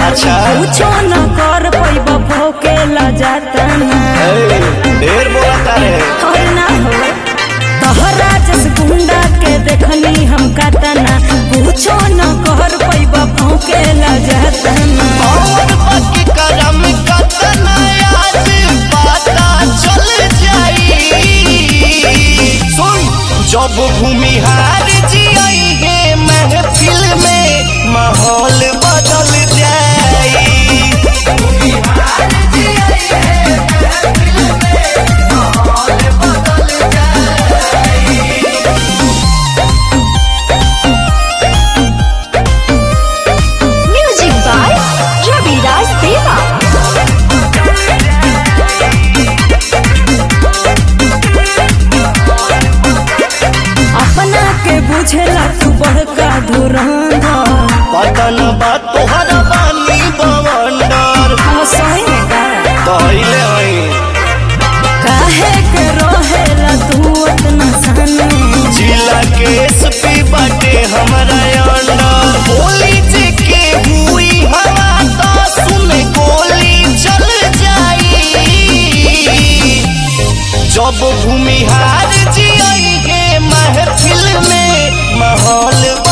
अच्छा। कुछो न कर पैबा भोकेला जाता ना ए, ढेर बोला तारे होय ना हो तहरा जस गुंडा के देखनी हम कातना कुछो न कर पैबा भोकेला जाता ना और बाकी करम कतना आज पता चल जाई सुन जब भूमिहार जी आई है महफिल में माहौल बदल जाई Music by Ravi Raj Deva. अपना के बुझेला तू बड़का धुरंधर पतन बा तोहरा बानी बवंडर हम सही में का कहले हई काहे के रोहेला तू उतना सन में जिला के एसपी बाटे हमरा अंडर गोली जे के हुई हवा तो सुन गोली चल जाई जब भूमिहार जी आई है महफिल में माहौल